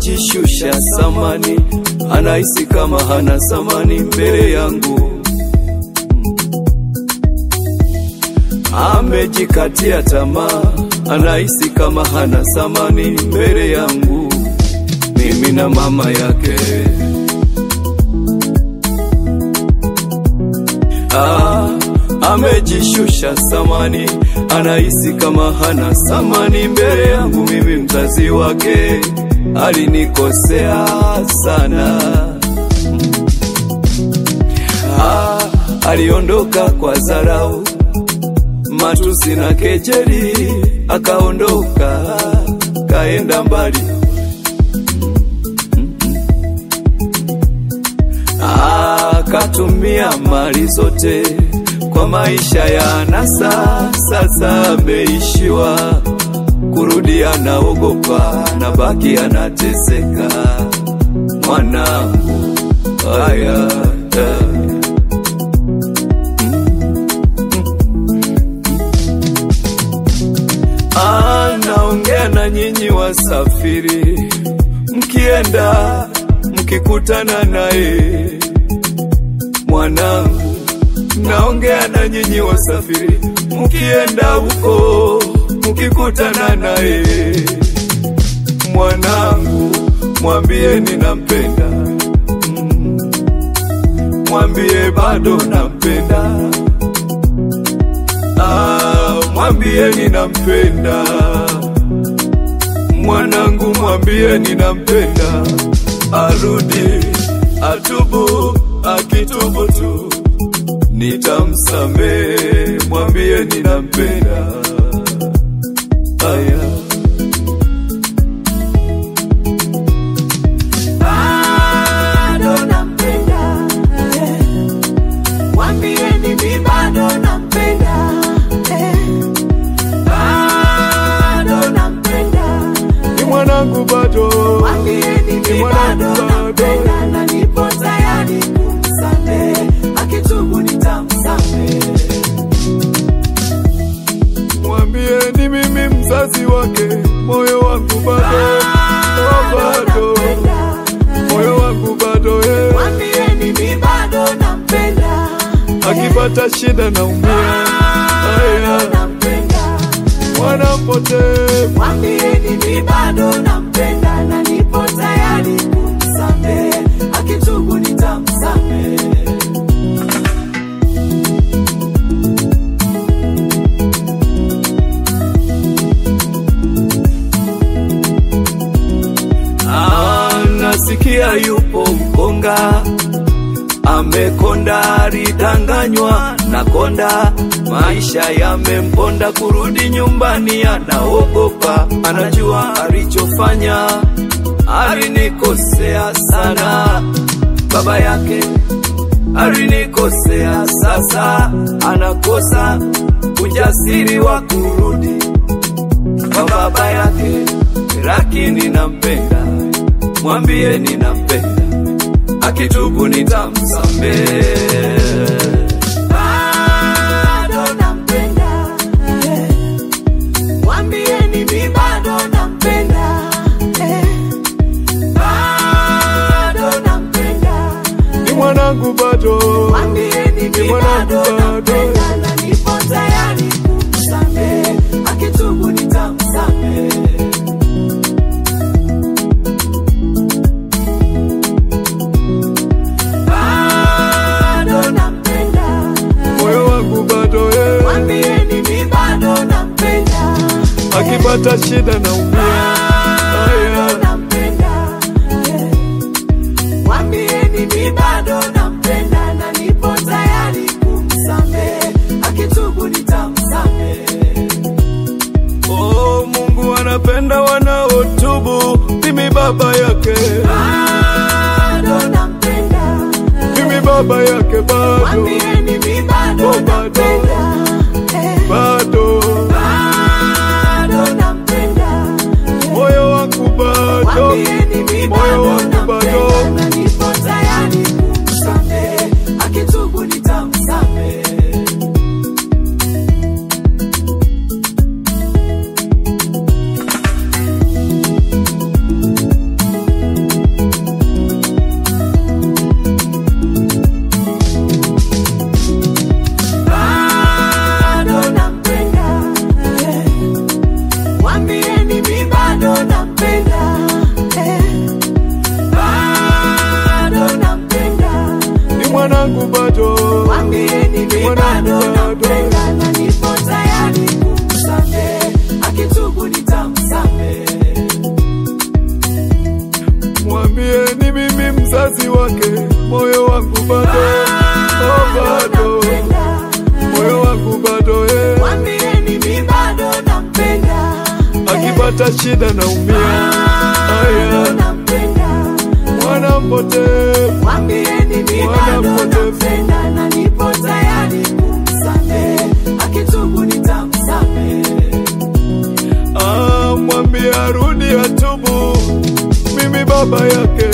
amejishusha samani, anahisi kama hana samani mbele yangu. Amejikatia tamaa, anahisi kama hana samani mbele yangu, mimi na mama yake. Ah, amejishusha samani, anahisi kama hana samani mbele yangu, mimi mzazi wake. Alinikosea sana. Ah, aliondoka kwa dharau, matusi na kejeli, akaondoka kaenda mbali. Akatumia mali zote kwa maisha ya anasa, sasa ameishiwa kurudi, anaogopa na baki anateseka. Mwanangu haya anaongea na nyinyi wasafiri, mkienda mkikutana naye mwanangu, naongea na nyinyi wasafiri, mkienda huko mkikutana naye mwanangu, mwambie ninampenda, Mm. mwambie bado nampenda, Ah, mwambie ninampenda mwanangu, mwambie ninampenda, arudi atubu, akitubu tu nitamsamehe, mwambie ninampenda. Aya. bado nampenda, eh. Mwambieni mi bado nampenda, eh. Bado nampenda, Ni mwanangu bado, mwambieni mi Ni mwanangu bado bado. nampenda na nipo tayari kumsamehe, akitubu nitamsamehe. mwambie ni mimi mzazi wake, moyo wangu bado, oh, bado, moyo wangu bado, eh. Mwambieni mi bado nampenda, akipata shida naumia, aya, bado nampenda. mwana mpotevu Mwambieni mi bado nampenda na nipo tayari kumsamehe, akitubu nitamsamehe. Ah, nasikia yupo mkonga, amekonda, alidanganywa na konda, maisha yamemponda, kurudi nyumbani anaogopa, anajua alichofanya, alinikosea sana, baba yake alinikosea, sasa anakosa ujasiri wa kurudi kwa baba yake, lakini nampenda, mwambie ninampenda, akitubu nitamsamehe. Bado nampenda, eh. Mwambieni mi bado nampenda, eh. Bado nampenda, Ni mwanangu bado, mwambieni Ni mi mwanangu bado bado. nampenda na nipo tayari kumsamehe, akitubu nitamsamehe. bado nampenda, moyo wangu bado, eh. mwambieni mi bado nampenda, akipata shida naumia, bado aya, nampenda, mwambieni mi bado nampenda na nipo tayari kumsamehe, akitubu nitamsamehe. oh, Mungu anapenda wanaotubu, mimi baba yake, Bado nampenda, mimi baba yake bado, mwambieni mi bado Oh, bado. nampenda, eh, bado, bado nampenda, moyo wangu bado, mwambieni mi moyo bado wangu bado. nampenda na nipo tayari kumsamehe, akitubu nitamsamehe. nikipata shida naumia. Aya, nampenda mwana mpotevu mwambieni mi Mwana bado mpotevu. nampenda na nipo tayari kumsamehe akitubu nitamsamehe Ah, mwambie arudi atubu, mimi baba yake